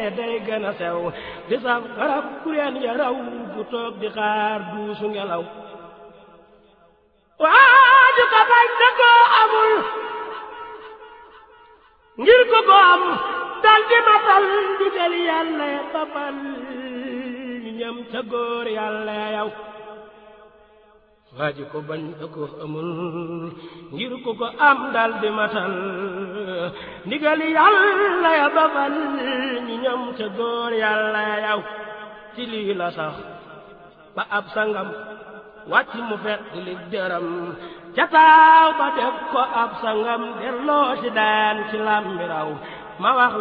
day gën a sew di saf garab kureen ya raw bu toog di xaar duusu ngelaw waaju ko bañ te koo amul ngir ko ko am dal di matal digal yàlla babal ñam ca góor yàlla yow waaju ko bañ te koo amul ngir ko ko am dal di matal ndigal yàlla ya babal ñi ñam ca góor yàlla yow ci lii la sax ba ab sangam wàcc mu fekk li dërëm ca taaw ba def ko ab sangam delloo ci daan ci làmbiraw ma wax